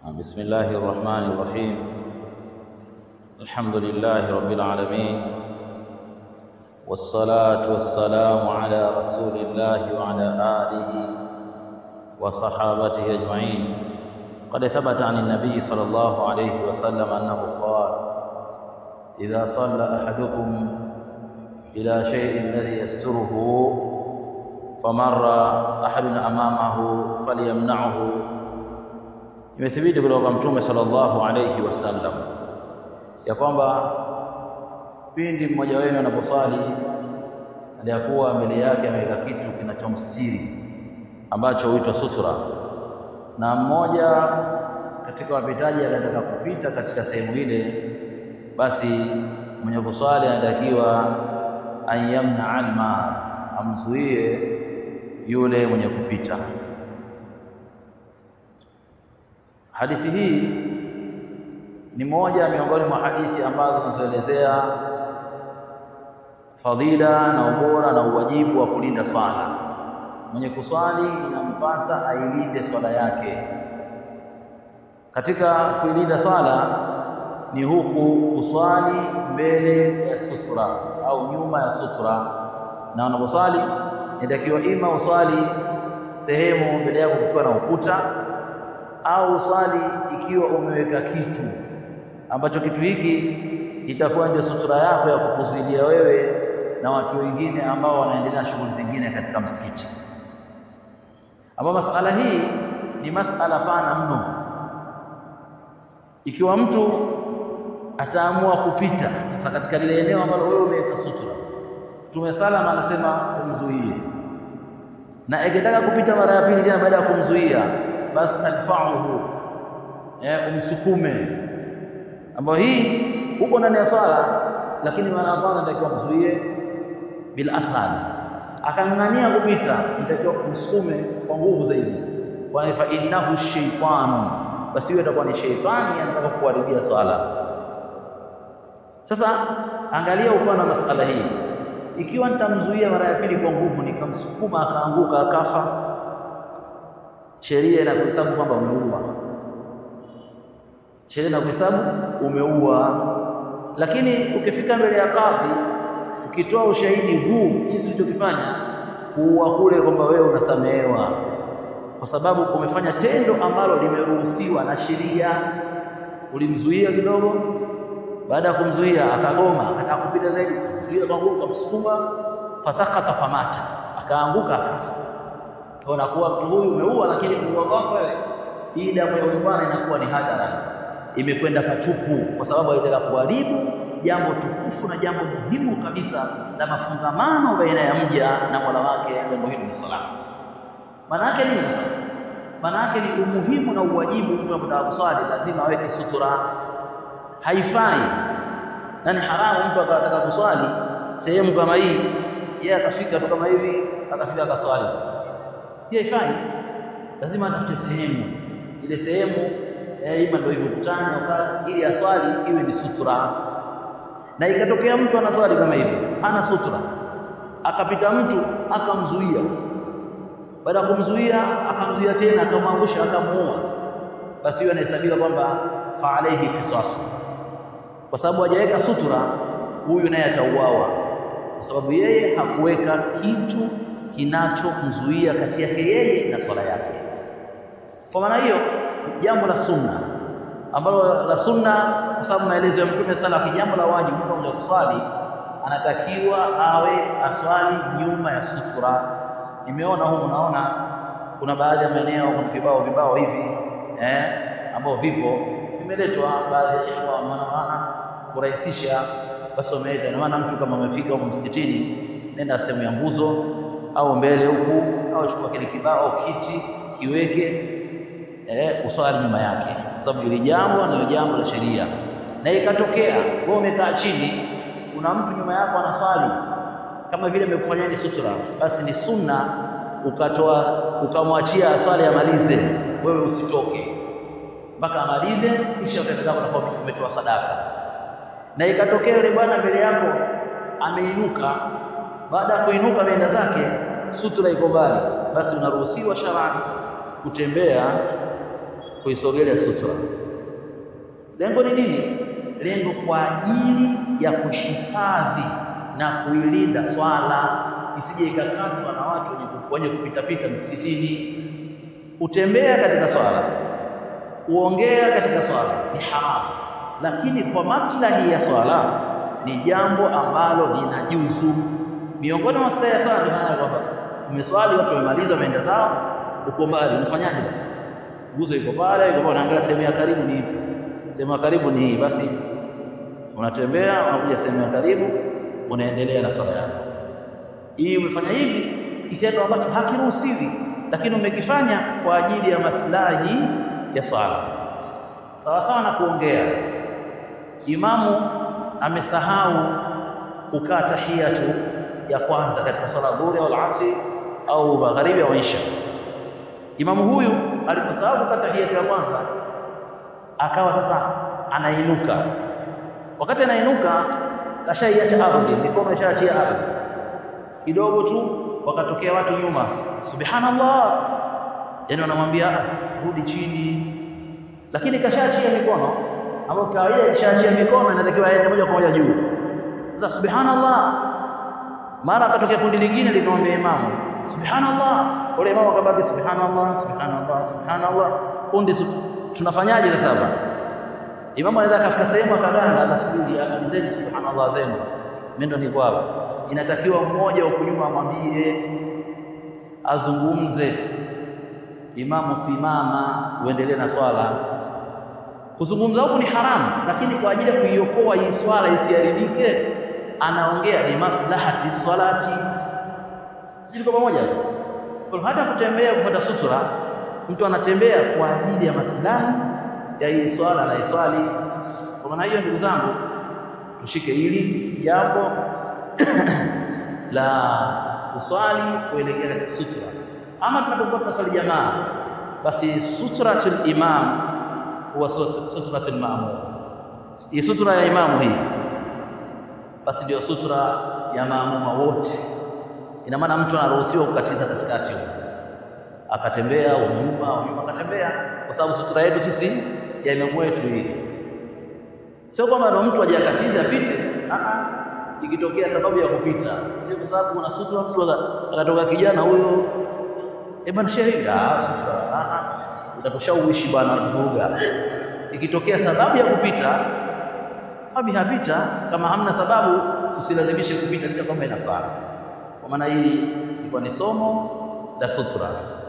بسم الله الرحمن الرحيم الحمد لله رب العالمين والصلاة والسلام على رسول الله وعلى آله وصحابته أجمعين قد ثبت عن النبي صلى الله عليه وسلم أنه قال إذا صلى أحدكم إلى شيء الذي يستره فمر أحد أمامه فليمنعه imethibiti kutoka kwa mtume sallallahu alayhi wasallam ya kwamba pindi mmoja wenu anaposwali aliyakuwa mbele yake ameweka kitu kinachomstiri ambacho huitwa sutura, na mmoja katika wapitaji anataka kupita katika sehemu ile, basi mwenye kuswali anatakiwa an yamna alma, amzuie yule mwenye kupita. Hadithi hii ni moja miongoni mwa hadithi ambazo zinazoelezea fadhila na ubora na uwajibu wa kulinda swala. Mwenye kuswali inampasa ailinde swala yake. Katika kuilinda swala ni huku kuswali mbele ya sutra au nyuma ya sutra, na unaposwali inatakiwa ima uswali sehemu mbele yako kukiwa na ukuta au swali ikiwa umeweka kitu ambacho kitu hiki itakuwa ndio sutura yako ya kukuzuilia wewe na watu wengine ambao wanaendelea na shughuli zingine katika msikiti. Ambapo masala hii ni masala pana mno. Ikiwa mtu ataamua kupita sasa katika lile eneo ambalo wewe umeweka sutura, Mtume salama anasema umzuie, na ikitaka kupita mara ya pili tena baada ya kumzuia basi tadfa'uhu, eh, umsukume, ambayo hii huko ndani ya swala, lakini mara ya kwanza natakiwa mzuie bil ashal, akang'ang'ania kupita, nitakiwa kumsukume kwa nguvu zaidi, kwani fa innahu shaytanu, basi hiyo itakuwa ni sheitani anataka kuharibia swala. Sasa angalia upana wa masala hii, ikiwa nitamzuia mara ya pili kwa nguvu, nikamsukuma akaanguka akafa sheria inakuhesabu kwamba umeua, sheria inakuhesabu umeua. Lakini ukifika mbele ya kadhi, ukitoa ushahidi huu jinsi ulichokifanya, kuua kule kwamba wewe unasamehewa, kwa sababu umefanya tendo ambalo limeruhusiwa na sheria. Ulimzuia kidogo, baada ya kumzuia akagoma, akataka kupita zaidi, ukamzuia kwa nguvu, ukamsukuma, fasakata famata, akaanguka akafa unakuwa mtu huyu umeua, lakini kuua kwako wewe, hii damu ya huyu bwana inakuwa ni hadhara, imekwenda patupu, kwa sababu haitaka kuharibu jambo tukufu na jambo muhimu kabisa la mafungamano baina ya mja na Mola wake. Jambo hili ni sala. Maana yake nini sasa? Maana yake ni umuhimu na uwajibu, mtu anapotaka kuswali lazima aweke sutura. Haifai na ni haramu mtu akataka kuswali sehemu kama hii, yeye akafika tu kama hivi, akafika akaswali pia ifai, lazima atafute sehemu. Ile sehemu eh, ima ndio hivyo ukutani au ili aswali iwe ni sutura. Na ikatokea mtu anaswali kama hivyo, hana sutura, akapita mtu akamzuia, baada ya kumzuia akamzuia tena, akamwangusha, akamuua, basi hiyo inahesabiwa kwamba fa alaihi qisasu, kwa sababu hajaweka sutura, huyu naye atauawa, kwa sababu yeye hakuweka kitu kinachomzuia kati yake yeye na swala yake. Kwa maana hiyo, jambo la sunna ambalo la sunna, kwa sababu maelezo ya Mtume sala, jambo la wajibu, mtu mmoja kuswali anatakiwa awe aswali nyuma ya sutura. Nimeona humu, naona kuna baadhi ya maeneo kuna vibao vibao hivi eh, ambao vipo vimeletwa, baadhi ya ikhwa wanaona kurahisisha, basi wameleta. Na maana mtu kama amefika huko msikitini, nenda sehemu ya nguzo au mbele huku au chukua kile kibao au kiti kiweke, eh, uswali nyuma yake, kwa sababu hili jambo ni jambo la sheria. Na ikatokea wewe umekaa chini, kuna mtu nyuma yako anaswali kama vile amekufanyia ni sutura, basi ni sunna ukatoa ukamwachia aswali amalize, wewe usitoke mpaka amalize, kisha utaenda zako na umetoa sadaka. Na ikatokea yule bwana mbele yako ameinuka, baada ya kuinuka ameenda zake sutura iko mbali, basi unaruhusiwa sharani kutembea kuisogelea sutra. Lengo ni nini? Lengo kwa ajili ya kuhifadhi na kuilinda swala isije ikakatwa na watu wenye, wenye kupitapita msikitini. Kutembea katika swala, kuongea katika swala ni haramu, lakini kwa maslahi ya swala ni jambo ambalo linajuzu. Miongoni mwa maslahi ya swala ndio maana kwamba umeswali, watu wamemaliza, wameenda zao, uko mbali, unafanyaje sasa? Nguzo iko pale, iko pale, unaangalia sehemu ya karibu ni ipi? Sehemu ya karibu ni hii, basi unatembea, unakuja sehemu ya karibu, unaendelea na swala yako. Hii umefanya hivi kitendo ambacho hakiruhusiwi, lakini umekifanya kwa ajili ya maslahi ya swala, sawa sawa na kuongea. Imamu amesahau kukaa tahiyatu ya kwanza katika swala dhuhuri au asri au magharibi au isha. Imamu huyu aliposahau kukaa tahiyatu ya kwanza, akawa sasa anainuka. Wakati anainuka, kashaiacha ardhi, mikono ishaachia ardhi kidogo tu, wakatokea watu nyuma, subhanallah, yani wanamwambia rudi chini, lakini kashaachia mikono ambayo kawaida ikishaachia mikono inatakiwa aende moja kwa moja juu. Sasa subhanallah, mara akatokea kundi lingine likamwambia imamu subhanallah, ule imamu akabaki subhanallah, subhanallah, subhanallah. Kundi su... tunafanyaje sasa hapa? Imamu anaweza akafika sehemu akaganda, anasubiri amalizeni subhanallah zenu, mimi ndo niko hapa. Inatakiwa mmoja huko nyuma amwambie, azungumze, imamu simama, uendelee na swala. Kuzungumza huku ni haramu, lakini kwa ajili ya kuiokoa hii swala isiharibike, anaongea ni maslahati swalati. Sisi tuko pamoja? Kwa hata kutembea kupata sutura, mtu anatembea kwa ajili ya maslahi ya hii swala na iswali. Kwa maana hiyo, ndugu zangu, tushike hili jambo la kuswali kuelekea katika sutra. Ama tunapokuwa tunaswali jamaa, basi sutratul imam huwa sutratul maamum. Hii sutra ya imamu hii basi ndio sutra ya maamuma wote. Ina maana mtu anaruhusiwa kukatiza katikati huko, akatembea au nyuma au nyuma akatembea, kwa sababu sutra yetu sisi ya imamu wetu hii. Sio kwamba ndo mtu aje akatize apite, a ikitokea sababu ya kupita, sio kwa sababu kuna sutra, mtu akatoka kijana huyo, eh bwana sheria, ah, sutra a a, utatushawishi bwana, tuvuruga. Ikitokea sababu ya kupita fabi hapita, kama hamna sababu usilazimishe kupita licha kwamba inafaa. Kwa maana hili ilikuwa ni somo la sutra.